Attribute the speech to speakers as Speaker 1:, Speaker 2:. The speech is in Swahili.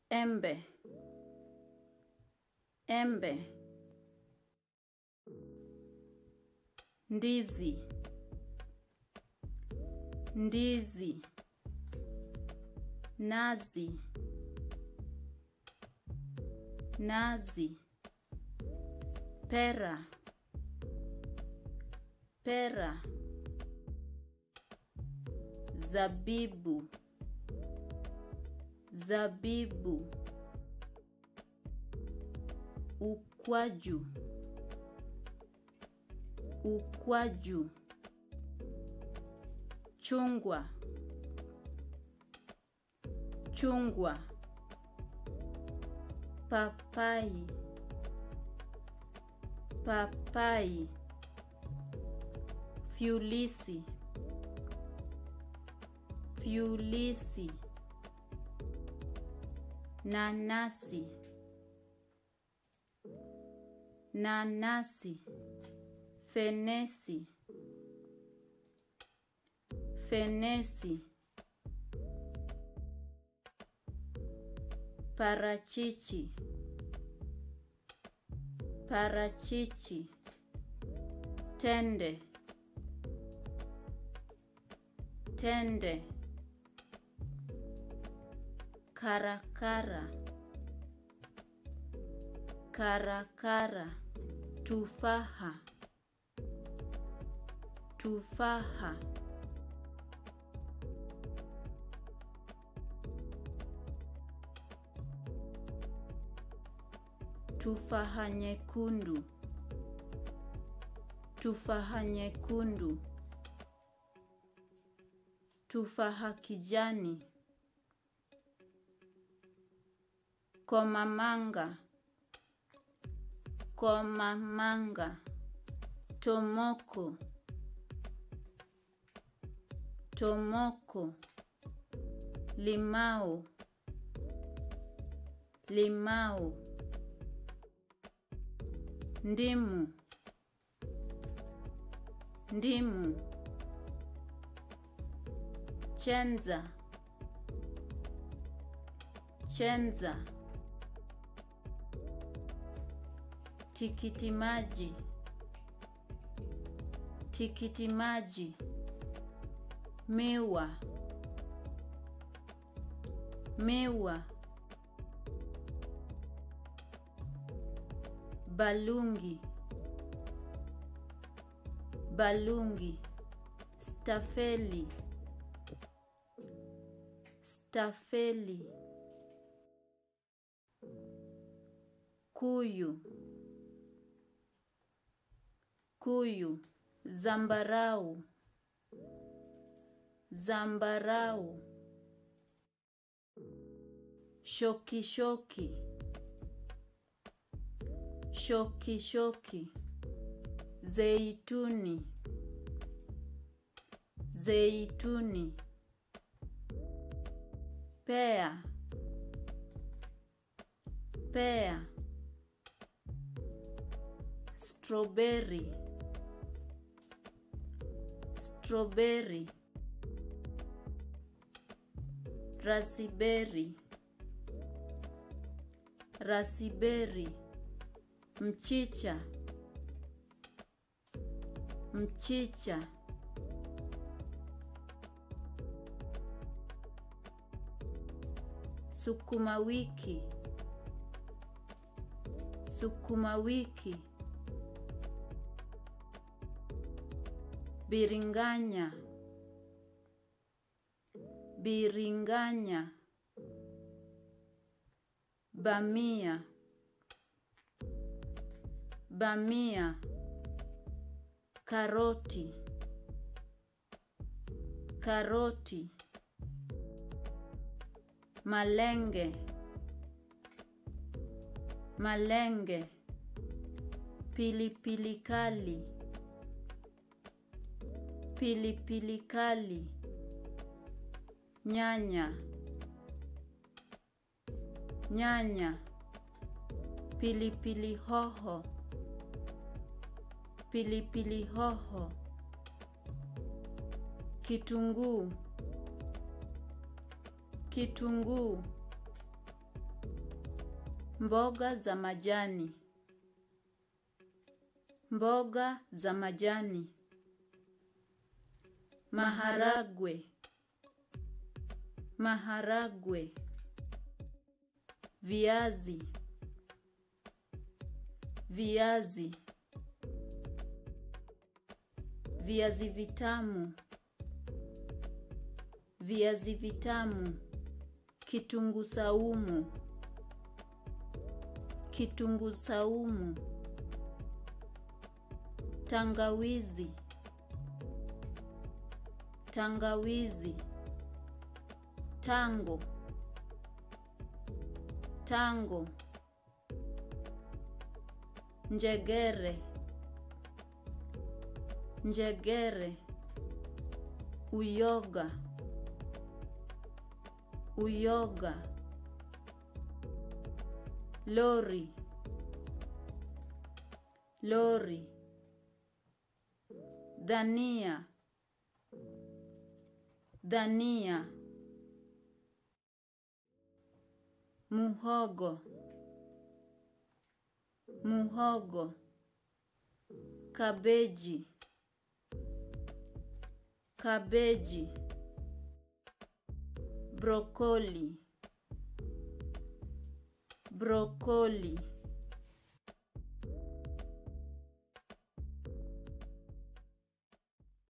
Speaker 1: embe embe ndizi ndizi nazi nazi pera pera zabibu zabibu ukwaju ukwaju chungwa chungwa papai papai fyulisi fyulisi nanasi nanasi fenesi fenesi parachichi parachichi tende tende karakara karakara tufaha tufaha tufaha nyekundu tufaha nyekundu tufaha kijani komamanga komamanga tomoko tomoko limao limao ndimu ndimu chenza chenza tikiti maji tikiti maji miwa miwa balungi balungi stafeli stafeli kuyu kuyu zambarau zambarau shoki shoki shoki shoki zeituni zeituni pea pea strawberry strawberry rasiberi rasiberi mchicha mchicha sukuma wiki sukuma wiki biringanya biringanya bamia bamia karoti karoti malenge malenge pilipili kali pilipili kali nyanya nyanya pilipili hoho pilipili hoho kitunguu kitunguu Mboga za majani. Mboga za majani. Maharagwe. Maharagwe. Viazi. Viazi. Viazi vitamu. Viazi vitamu. Kitunguu saumu. Kitunguu saumu. Tangawizi. Tangawizi. Tango. Tango. Njegere. Njegere. Uyoga. Uyoga. Lori. Lori. Dhania. Dhania. Muhogo. Muhogo. Kabeji. Kabeji. Brokoli. Brokoli.